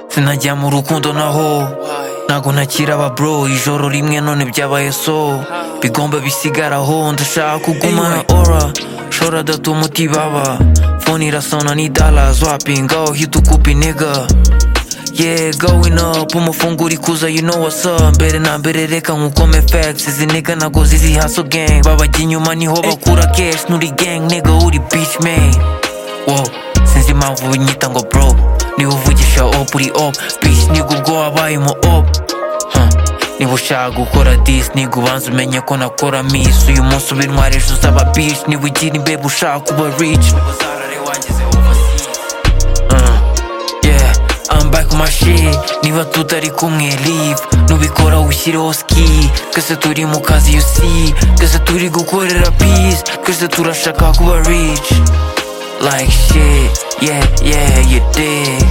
sinajya mu rukundo naho ntago ntakira aba bro ijoro rimwe none byabaye so bigomba bisigaraho ndashaka kuguma ora shora datu muti baba phone irasona ni dala swapping aho hita ukupa inega Yeah, going up, umufungura ikuza, you know what's up Mbere na mbere reka nkukome facts Izi nigga nago zizi hustle gang Babajya inyuma niho bakura cash Nuri gang, nigga uri bitch man Wow, sinzi impamvu binyita ngo bro Niba uvugisha op uri op Bitch nigga ubwo wabaye mu op huh. Niba ushaka gukora dis Nigga ubanza umenye ko nakora miss Uyu munsi uba intwari ejo uzaba bitch Niba ugira imbeba ushaka kuba rich yeah, I'm back on my shit Niba tutari kumwe leave Nubikora ushyireho ski Twese turi mu kazi you see Twese turi gukorera peace Twese turashaka kuba rich Like shit Yeah, yeah, you dig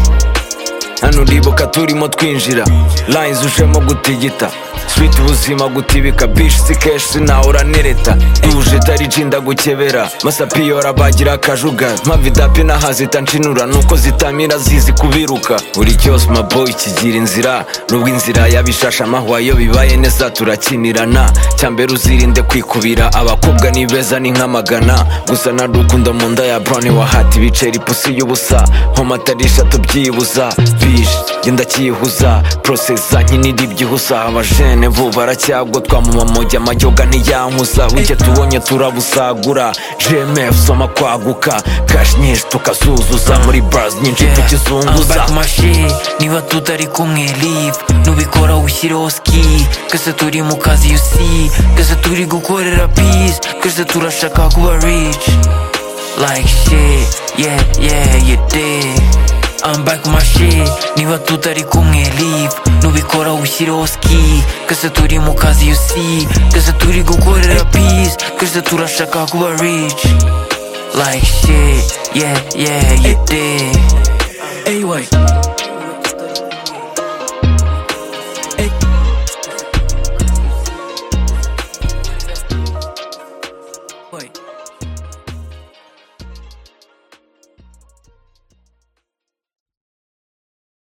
hano uribuka turimo twinjira lines ujemo gutigita sweet ubuzima gutibika bish si kesh sinawe uranereta duje itariji ndagukebera masapiyora bagira akajugara mpamvu idapi n'ahazita nshinura nuko zitamira zizi kubiruka buri cyose maboyi kigira inzira nubwo inzira yabishasha amahwa iyo bibaye neza turakinirana cyambere uzirinde kwikubira abakobwa ni beza ni nk'amagana gusa na rukundo mu nda ya brown wahata ibiceri pusi y'ubusa nkomata atarisha tubyibuza bish genda cyihuza process zanjye niri byihusa abajene bo baracyagwa twamamamoja amajyoga ntiyankuza wike tubonye turabusagura gmf soma kwaguka cash nyinshi tukazuzuza muri bars nyinshi tukizunguza I'm back my shit Niba tutari kumwe leave Nubikora ushyireho ski Twese turi mu kazi you see Twese turi gukorera peace Twese turashaka kuba rich Like shit Yeah, yeah, you dig I'm back my shit Niba tutari kumwe leave Nubikora ushyireho ski Twese turi mu kazi you see Twese turi gukorera peace Twese turashaka kuba rich Like shit Yeah, yeah, you